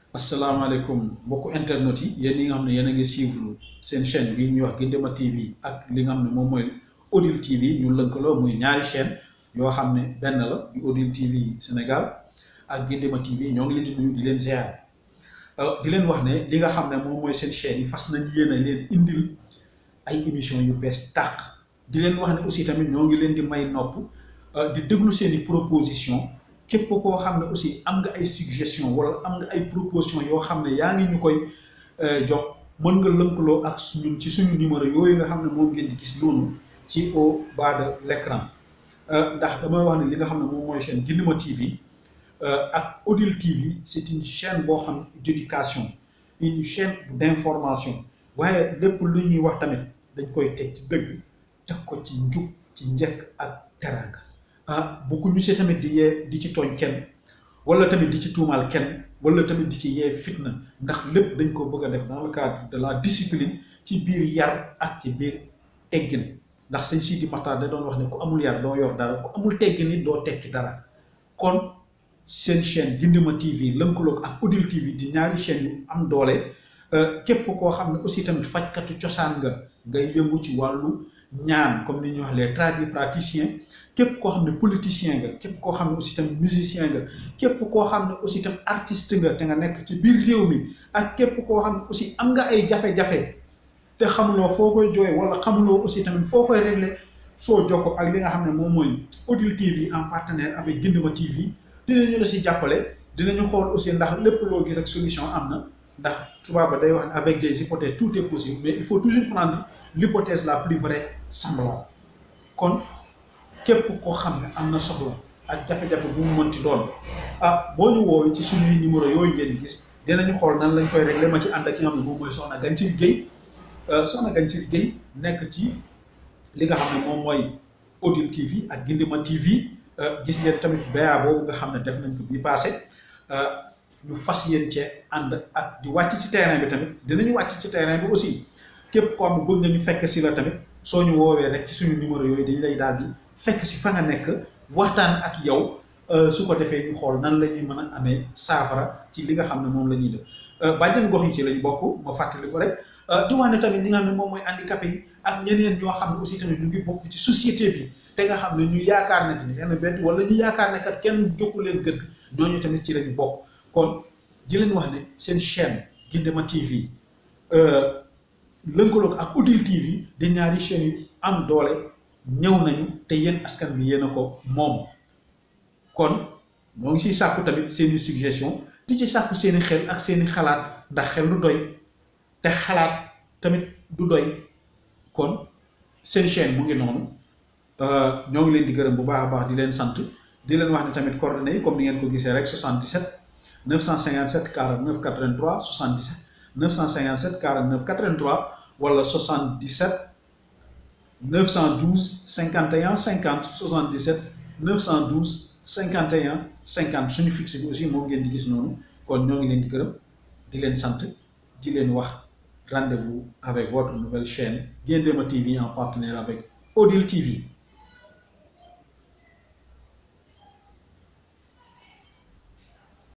asalaamaaleykum mbokku internet yi yéen ñi nga xam ne yéen a ngi suivre seen chaîne bi ñuy wax Guindéma TV ak li nga xam ne moom mooy Odile TV ñu lëkkaloo muy ñaari chaîne yoo xam ne benn la di Odile TV Sénégal ak Guindéma TV ñoo ngi leen di nuyu di leen ziar di leen wax ne li nga xam ne moom mooy seen chaîne yi fas nañ yéen a leen indil ay émission yu bees tàq di leen wax ne aussi tamit ñoo ngi leen di may nopp di déglu seen i proposition képp koo xam ne aussi am nga ay suggestion wala am nga ay proposition yoo xam ne yaa ngi ñu koy jox mën nga lëkkaloo ak ñun ci suñu numéro yooyu nga xam ne moom ngeen di gis noonu ci au bas de l'écran ndax damay wax ne li nga xam ne moom mooy chaîne Guindéma TV ak Odile TV c'est une chaîne boo xam d'éducation une chaîne d'information waaye lépp lu ñuy wax tamit dañ koy teg ci dëgg teg ko ci njub ci njëkk ak teraanga ah bugguñu si tamit di yee di ci tooñ kenn wala tamit di ci tuumaal kenn wala tamit di ci yee fitna ndax lépp dañ ko bëgg a def dans le cadre de la discipline ci biir yar ak ci biir teggin ndax sëñ Sidi Maxtaar da doon wax ne ku amul yar doo yor dara ku amul teggin nit doo tekki dara kon seen chaîne Guindéma TV lënkaloog ak Odile TV di ñaari chaîne yu am doole képp koo xam ne aussi tamit fajkatu cosaan nga ngay yëngu ci wàllu ñaan comme ni ñuy wax les tradipraticiens képp koo xam ne politicien nga képp koo xam ne aussi tamit musicien nga képp koo xam ne aussi tamit artiste nga te nga nekk ci biir réew mi ak képp koo xam ne aussi am nga ay jafe-jafe te xamuloo foo koy jooy wala xamuloo aussi tamit foo koy régler soo jokko ak li nga xam ne moom mooy Odile TV en partenaire avec Guindéma TV dinañu la si jàppale dinañu xool aussi ndax lépp loo gis ak solution am na ndax tubaab ba day wax ne avec des hypothèses tout est possible mais il faut toujours prendre l'hypothèse la plus vraie semblable kon képp koo xam ne am na soxla ak jafe-jafe bu mu mënti doon ah boo ñu woowee ci suñuy numéro yooyu ngeen di gis dinañu xool nan lañ koy régler ma ci ànd ak ki nga xam ne moom mooy Soxna Gancil Guèye Soxna Gancil Guèye nekk ci li nga xam ne moom mooy Odile TV ak Guindéma TV gis ngeen tamit ba boobu nga xam ne def nañ ko bii passé ñu fas yéen cee ànd ak di wàcc ci terrain bi tamit dinañu wàcc ci terrain bi aussi képp koo xam ne bëgg nga ñu fekk si la tamit soo ñu woowee rek ci suñu numéro yooyu dañ lay daal di fekk si fa nga nekk waxtaan ak yow su ko defee ñu xool nan la ñuy mën a amee saafara ci li nga xam ne moom la ñuy def bàjjen gox yi ci lañ bokk ma fàttali ko rek di wax ne tamit ñi nga xam ne moom mooy handicapé yi ak ñeneen ñoo xam ne aussi tamit ñu ngi bokk ci société bi te nga xam ne ñu yaakaar ne ni kenn bett wala ñu yaakaar ne kat kenn jokku leen gëdd ñooñu tamit ci lañ bokk kon di leen wax ne seen chaîne Guindéma TV lënkaloog ak Odile TV di ñaari chaînes yu am doole ñëw nañu te yéen askan bi yéen a ko moom kon ñoo ngi siy sàkku tamit seeni suggestion di ci sàkku seeni xel ak seeni xalaat ndax xel du doy te xalaat tamit du doy kon seen chaîne mu ngi noonu ñoo ngi leen di gërëm bu baax a baax di leen sant di leen wax ne tamit coordonnées yi comme ni ngeen ko gisee rek 77 957 49 83 77 957 49 83 wala 77 912 51 50 77 912 51 50 suñu fixe bi aussi moom ngeen di gis noonu kon ñoo ngi leen di gërëm di leen sant di leen wax rendez-vous avec votre nouvelle chaîne Guindéma TV en partenaire avec Odile TV